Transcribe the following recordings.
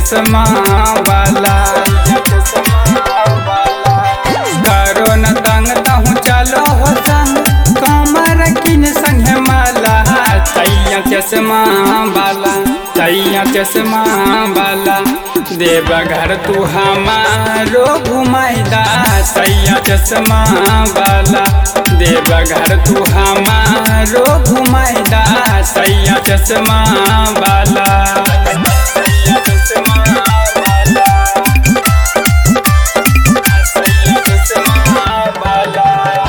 चश्मा वाला करो न तंग तहु चलो हो संग कमर किन संग माला सैया चश्मा वाला सैया चश्मा वाला देव घर तू हमारो घुमाइदा सैया चश्मा वाला देव घर तू हमारो घुमाइदा सैया चश्मा वाला सैया चश्मा वाला सैया चश्मा वाला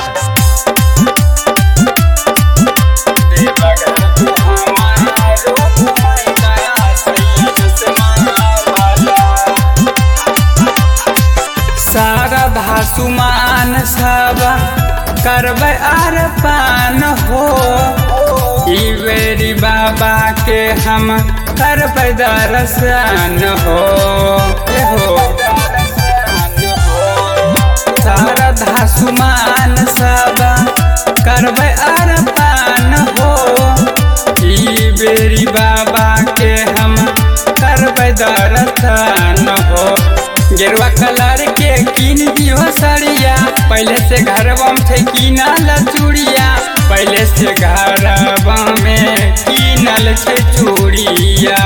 देव घर तू हमारो घुमाइदा सैया चश्मा वाला सारा धासुमान सब करबै आर पान हो ई बेरी बाबा के हम करबै दर्शन हो ए हो सारा धासुमान सब करबै आर पान हो ई बेरी बाबा के हम करबै दर्शन हो गेरुआ कलर के किन दियो सड़िया पहले से घरवा में थे किनल चूड़िया पहले से घरवा में किनल छे चूड़िया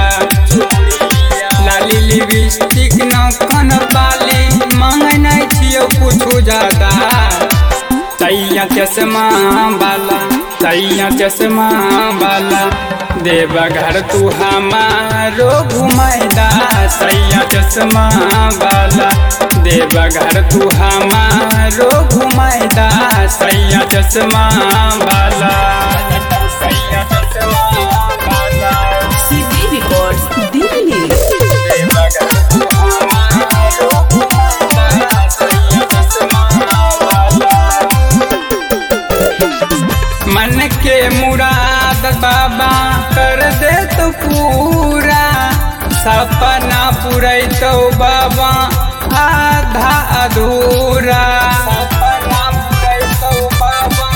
लाली लिपस्टिक नौकन बाली मांगे नहीं छियो कुछ ज्यादा सैया चश्मा वाला सैया चश्मा वाला देव घर तू हमारो घुमाइदा सैया चश्मा वाला देव घर तू हमारो घुमाइदा सैया चश्मा वाला सैया चश्मा वाला CD Records, Delhi. देव घर तू हमारो घुमाइदा सैया चश्मा वाला मन के मुराद बाबा कर दे तो पूरा सपना पूरे तो बाबा आधा अधूरा सपना पूरे तो बाबा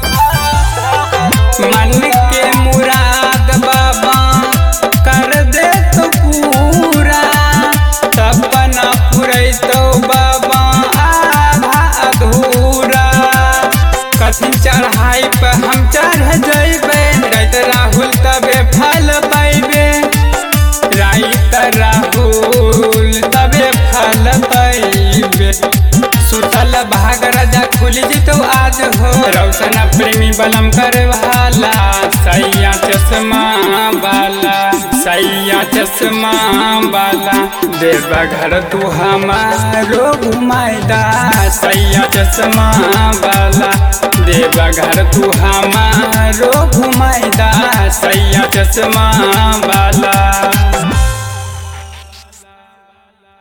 मन के मुराद बाबा कर दे तो पूरा सपना पूरे तो बाबा आधा अधूरा कथी चढ़ाई पे हम चढ़ जैबे राइत राहुल तबे फल पैबे राइत राहुल तबे फल पैबे सुतल भाग राजा खुल जितो आज हो रौशन प्रेमी बलम करे वाला सैया चश्मा वाला सैया चश्मा वाला देव घर तू हमारो घुमाइदा सैया चश्मा वाला देव घर तू हमारो घुमाइदा सैया चश्मा वाला